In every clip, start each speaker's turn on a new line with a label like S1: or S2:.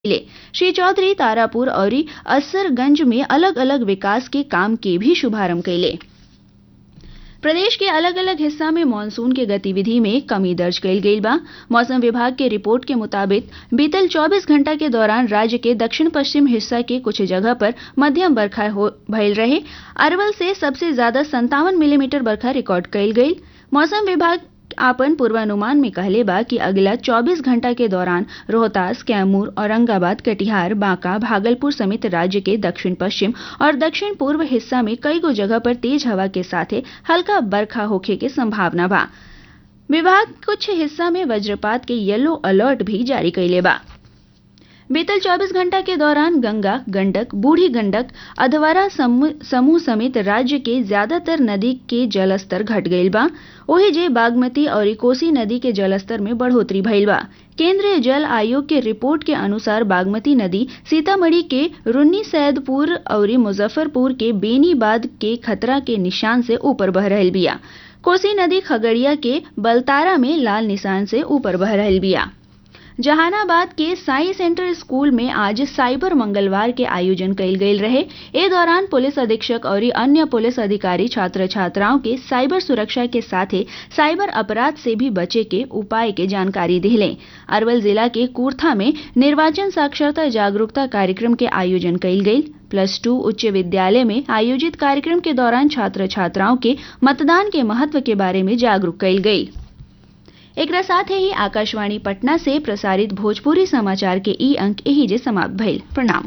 S1: ले श्री चौधरी तारापुर और असरगंज में अलग अलग विकास के काम के भी शुभारंभ कैले प्रदेश के अलग अलग हिस्सा में मानसून के गतिविधि में कमी दर्ज कईल गईल बा मौसम विभाग के रिपोर्ट के मुताबिक बीतल 24 घंटा के दौरान राज्य के दक्षिण पश्चिम हिस्सा के कुछ जगह पर मध्यम बरखा भइल रहे अरवल से सबसे ज्यादा संतावन मिलीमीटर बरखा रिकॉर्ड कईल गईल मौसम विभाग आपन पूर्वानुमान में कहले बा कि अगला 24 घंटा के दौरान रोहतास कैमूर औरंगाबाद कटिहार बांका भागलपुर समेत राज्य के दक्षिण पश्चिम और दक्षिण पूर्व हिस्सा में कई गो जगह पर तेज हवा के साथ हल्का बरखा होखे के संभावना बा विभाग कुछ हिस्सा में वज्रपात के येलो अलर्ट भी जारी कैले बा बीतल 24 घंटा के दौरान गंगा गंडक बूढ़ी गंडक अधवारा समूह समेत राज्य के ज्यादातर नदी के जलस्तर घट गईल बा ओही जे बागमती और कोसी नदी के जलस्तर में बढ़ोतरी भइल बा केंद्रीय जल आयोग के रिपोर्ट के अनुसार बागमती नदी सीतामढ़ी के रुन्नी सैदपुर और मुजफ्फरपुर के बेनीबाद के खतरा के निशान से ऊपर बह रहल बिया कोसी नदी खगड़िया के बलतारा में लाल निशान से ऊपर बह रहल बिया जहानाबाद के साई सेंटर स्कूल में आज साइबर मंगलवार के आयोजन कईल गईल रहे ए दौरान पुलिस अधीक्षक और अन्य पुलिस अधिकारी छात्र छात्राओं के साइबर सुरक्षा के साथ साइबर अपराध से भी बचे के उपाय के जानकारी दिले अरवल जिला के कूर्था में निर्वाचन साक्षरता जागरूकता कार्यक्रम के आयोजन कईल गईल प्लस टू उच्च विद्यालय में आयोजित कार्यक्रम के दौरान छात्र छात्राओं के मतदान के महत्व के बारे में जागरूक कईल गई एक साथ ही आकाशवाणी पटना से प्रसारित भोजपुरी समाचार के ई अंक यही जे समाप्त भइल प्रणाम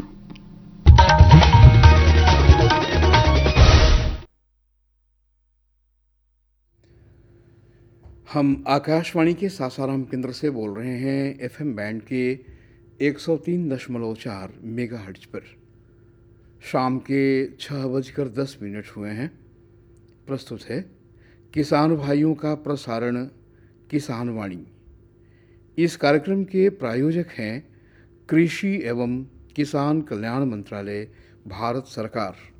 S2: हम आकाशवाणी के सासाराम केंद्र से बोल रहे हैं एफएम बैंड के 103.4 मेगाहर्ट्ज पर शाम के छः बजकर दस मिनट हुए हैं प्रस्तुत है किसान भाइयों का प्रसारण किसान वाणी इस कार्यक्रम के प्रायोजक हैं कृषि एवं किसान कल्याण मंत्रालय भारत सरकार